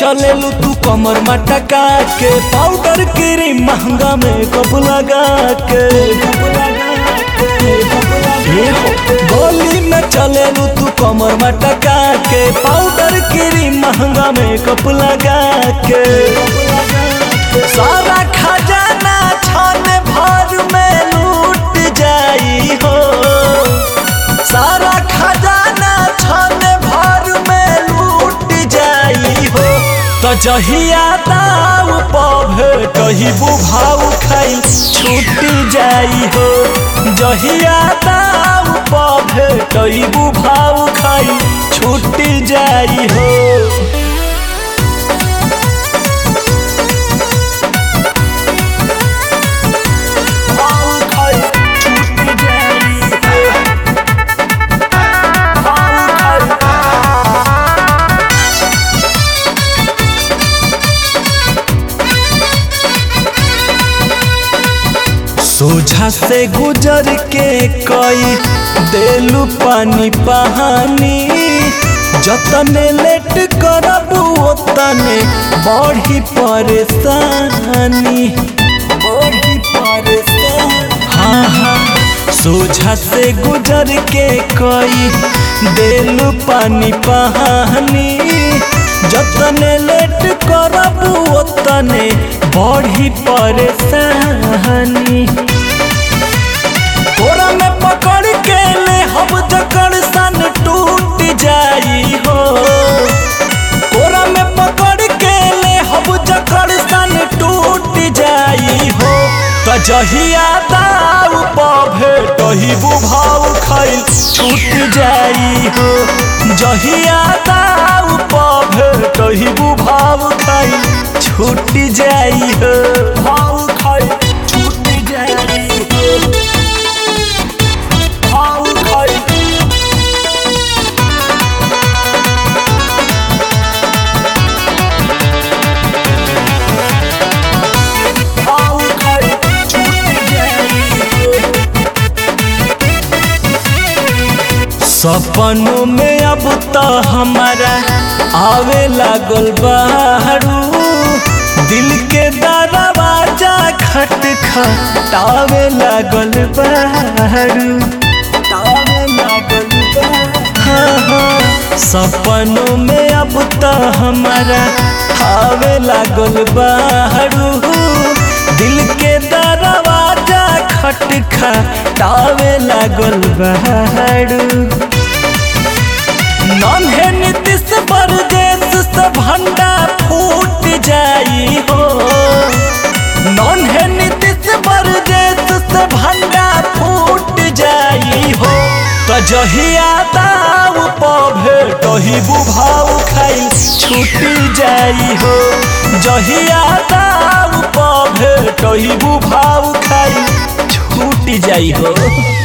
चलेलू तू कमर मटका के पाउडर क्रीम महंगा में कब लगा के ए हो, गोली में चलेलू तू कमर मटका के पाउडर क्रीम महंगा में कब लगा के सारा खजाना छन भर में लूट जाई हो सारा खजाना छन भर में लूट जाई हो तो जहिया दाव पभे कही बुभाव खाई छूट जाई हो जहिया दाव पभे कही बुभाव खाई छूट जाई हो भाव खाई छूट जाई हो भाव खाई सोझा से गुजर के कई देलू पानी पहानी जतने लेट करबू ओतने बढ़ी परेशानी बढ़ी परेशानी हाँ हाँ सोझा से गुजर के कई देलू पानी पहानी जतने लेट करबू ओतने बढ़ी परेशानी तोरा में पकड़ के ले हब जकड़ सन टूट जाई हो तोरा में पकड़ के ले हब जकड़ सन टूट जाई हो तो जहिया दाऊ पभे तही बुभाव खैल छूट जाई हो जहिया दाऊ पभे तही बुभाव खैल छूट जाई हो भाव खैल छूट जाई हो भाव खैल भाव खैल छूट जाई हो सपनों में अब तो हमारा आवे लागल बारू दिल के दरवाजा खट खटावे लागल बारू तावे लागल बारू हाँ हाँ सपनों में अब तो हमारा आवे लागल बारू दिल के दरवाजा खट खटावे लागल बारू नन्हे नीतीश परदेश से भंडा फूट जाई हो नन्हे नीतीश परदेश से भंडा फूट जाई हो तो जहिया दाव पभे कही बुभाव खाई छूट जाई हो जहिया दाव पभे कही बुभाव खाई छूट जाई हो